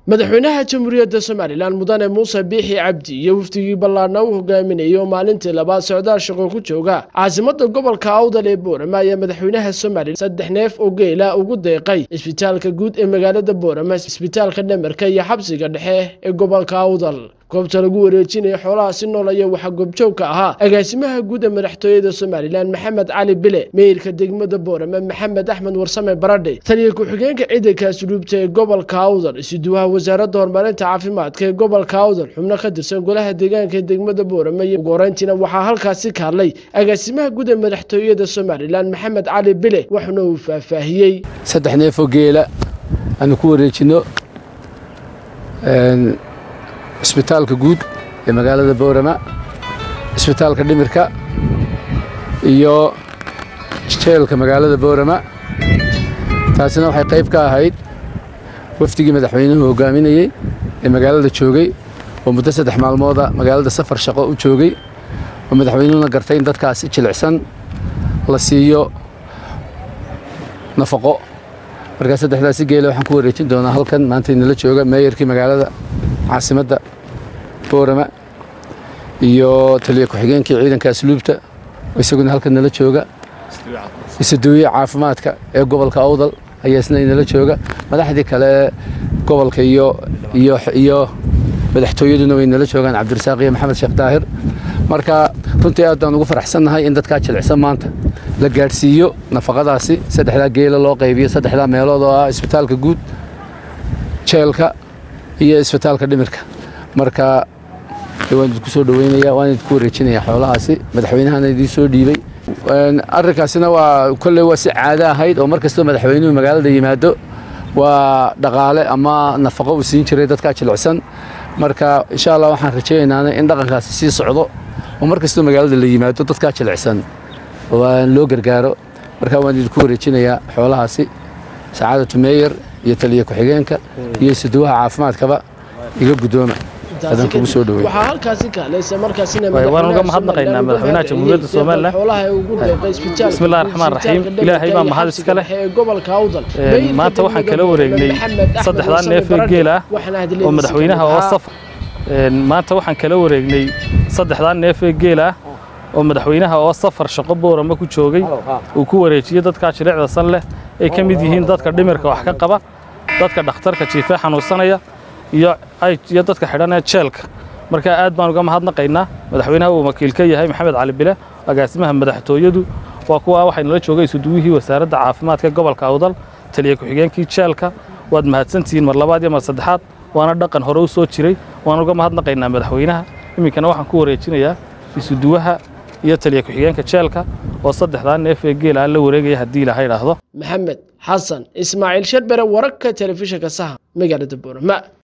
madaxweynaha jamhuuriyadda somalilan mudane muuse biixi cabdi iyo wafdigii ballaadhna u hogaaminayay oo maalintii labaad socdaal shaqo ku jooga caasimada gobolka awdal ee boorama ayaa madaxweynaha somalilan saddex neef oo geela ugu deeqay isbitaalka guud ee magaalada boorama isbitaalka dhamarka iyo xabsiga dhexe ee gobolka awdal goobta lagu wareejinaya xoolaha si nool ayaa waxaa goobjoog ka ahaa agaasimaha guud ee madaxtooyada somalilan maxamed cali bile meeyirka degmada boorama maxamed axmed warsame baradhe taliya ku-xigeenka ciidanka asluubta ee gobolka awdal isuduwaha wasaaradda horumarinta caafimaadka ee gobolka awdal xubno ka tirsan golaha deegaanka ee degmada boorama iyo ugu horeyntiina waxaa halkaasi ka hadlay agaasimaha guud ee madaxtooyada somalilan maxamed cali bile waxuna uu faahfaahiyey saddex neefoo geela aanu ku wareejinno isbitaalka guud ee magaalada boorama isbitaalka dhimirka iyo jeelka magaalada boorama taasina waxay qayb ka ahayd wafdigii madaxweynuhu hogaaminayey ee magaalada joogay oo muddo saddex maalmooda magaalada safar shaqo u joogay oo madaxweynuhuna gartay in dadkaasi jilicsan la siiyo nafaqo markaa saddexdaasi geela waxaan ku wareejin doonaa halkan maanta inala jooga meeyarkii magaalada caasimadda boorama iyo taliya ku-xigeenkii ciidanka asluubta isaguna halkan nala jooga isaduwiye caafimaadka ee gobolka awdal ayaa isna inala jooga madaxdii kale gobolka iyo iyo iyo madaxtooyaduna way nala joogaan cabdirasaaq iyo maxamed sheekh daahir marka runtii aad baan ugu faraxsannahay in dadkaa jilicsan maanta la gaadhsiiyo nafaqadaasi saddexdaa geela loo qaybiyo saddexdaa meelood oo ah isbitaalka guud jeelka iyo isbitaalka dhimirka marka waan idinku soo dhoweynaya waan idinku wareejinaya xoolahaasi madaxweynahana idiin soo dhiibay arrinkaasina waa kolley waa si caado ahayd oo mar kastoo madaxweynuhu magaalada yimaado waa dhaqaale ama nafaqo uu siin jiray dadkaa jilicsan marka insha allah waxaan rajaynaana in dhaqankaasi sii socdo oo mar kastoo magaalada la yimaado dadkaa jilicsan waan loo gargaaro marka waan idinku wareejinayaa xoolahaasi sacaadatu meeyer iyo taliya ku-xigeenka iyo isuduwaha caafimaadkaba iga guddooma adan kugu soo dhoweey waxaa halkaasi ka hadlaysa markaasina waan uga mahadnaqaynaa madaxweynaha jamhuuriyadda somalilan bismillahi raxmaan raxiim ilaahay baa mahad iska leh maanta waxaan kala wareegnay saddexdaa neef ee geel ah oo madaxweynaha oo safar maanta waxaan kala wareegnay saddexdaa neef ee geel ah oo madaxweynaha oo safar shaqo boorama ku joogay uu ku wareejiyey dadkaa jilicda san leh ay ka mid yihiin dadka dhimirka wax ka qaba dadka dhakhtarka jiifee xanuunsanaya iyo dadka xidhanee jeelka marka aad baan uga mahadnaqaynaa madaxweynaha uu wakiil ka yahay maxamed cali bile agaasimaha madaxtooyadu waa kuwa waxay nala joogay isuduwihii wasaaradda caafimaadka gobolka awdal taliya ku-xigeenkii jeelka waad mahadsantihiin mar labaad iyo mar saddexaad waana dhaqan hore u soo jiray waan uga mahadnaqaynaa madaxweynaha iminkana waxaan ku wareejinayaa isuduwaha iyo taliya ku-xigeenka jeelka oo saddexdaa neef ee geel aan la wareegaya haddii ilaahay idhaahdo maxamed xasan ismaaciil sharbere wararka telefishinka saha magaalada boorama